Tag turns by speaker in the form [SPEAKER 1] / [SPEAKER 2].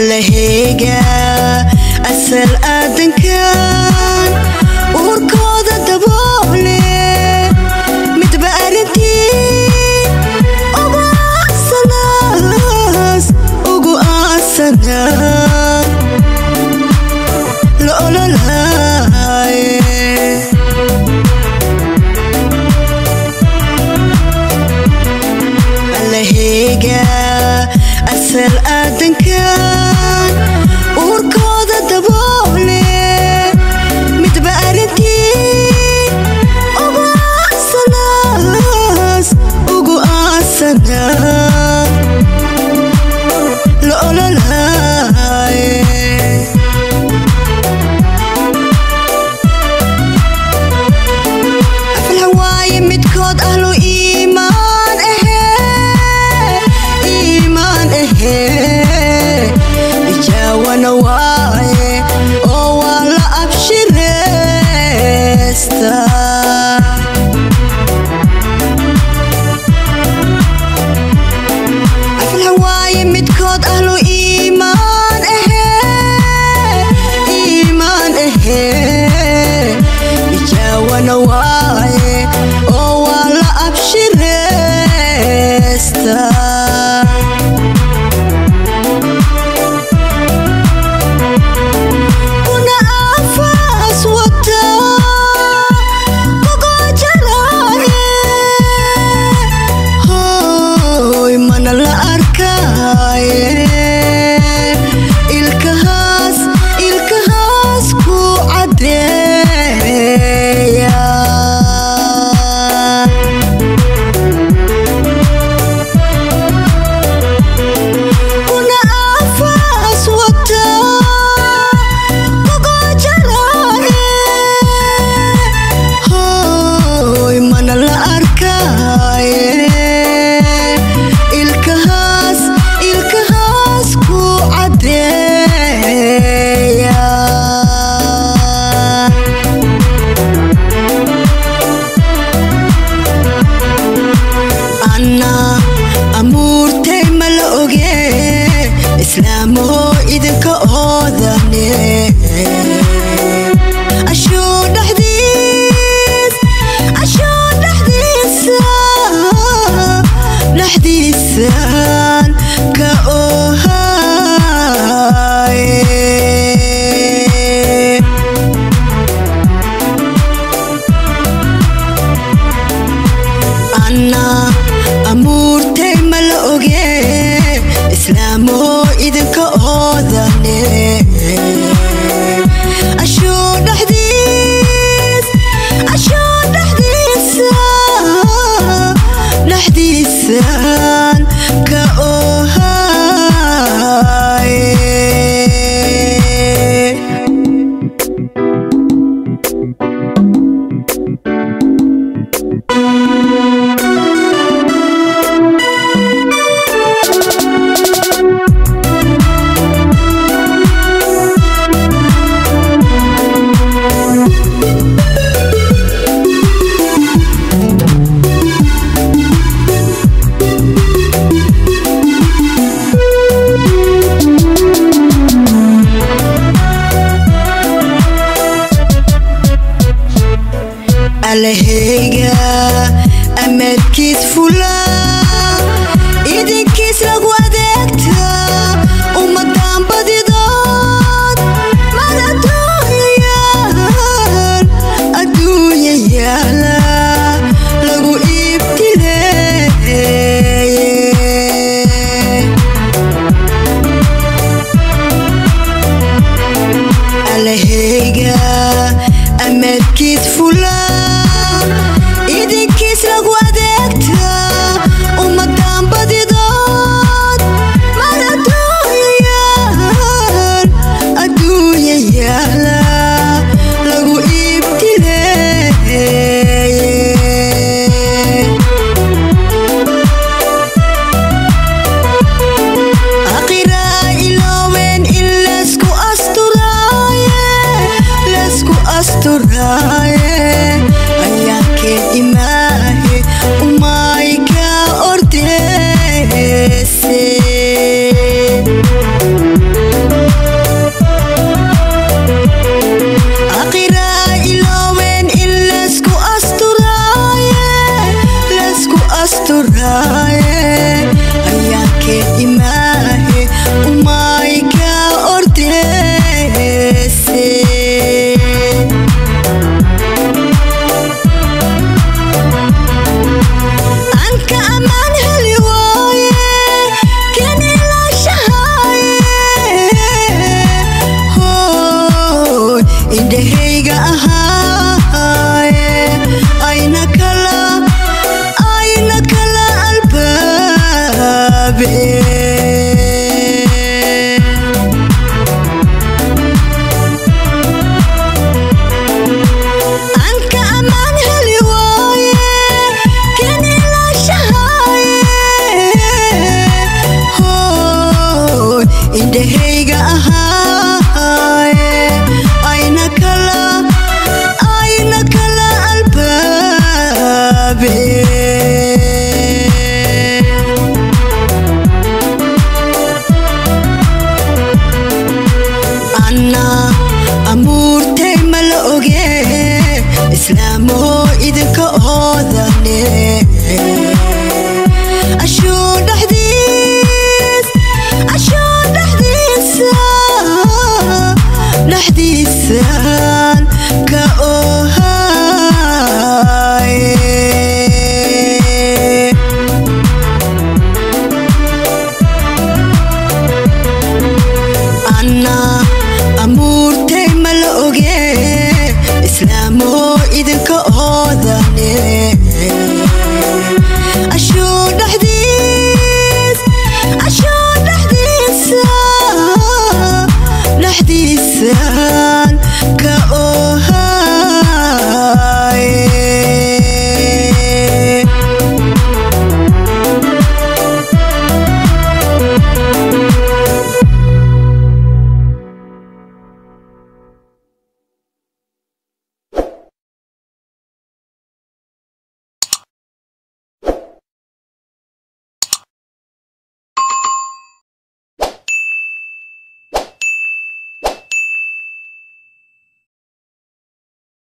[SPEAKER 1] allaheyga asal aadankan uurkooda daboole midba arrintii ugu aasanaas ugu aasana la ololaaye allaheyga asal aadankan uurkooda daboole midba arrintii ugu aasanaas ugu aasana la ololaaye afalhawaaye midkood ahlu iimaan ahe iimaan ahe ijaawana waaye oo waa la abshireysta afalhawaaye midkood ahlu iimaan ahe iimaan ahe ijaawana waaye oo waa la abshireysta kuna afaas wata kugojalaaye hoy mana la arkaaye ilkahaas ilkahaas ku cadeeya kuna afaas wata kugojalaaye hoy mana la arkaaye ilkahaas ilkahaas ku cadeeya anna amuurtay ma la oge islaamoo idinka oodane ashuu dhexdiis ashuu dhexdiisa dhexdiisaan ka ohaye anna amuurtay ma la oge islaamoo idinka oodane ashuu dhexdiis ashuu dhexdiisa dhexdiisaan ka ohaye allaheyga amadkiis fula idinkiis lagu adeegta ummadaan badidood mal adduunyayaal adduunya yaala lagu iibtileeye allaheyga amadkiis fula ayaankeed imaa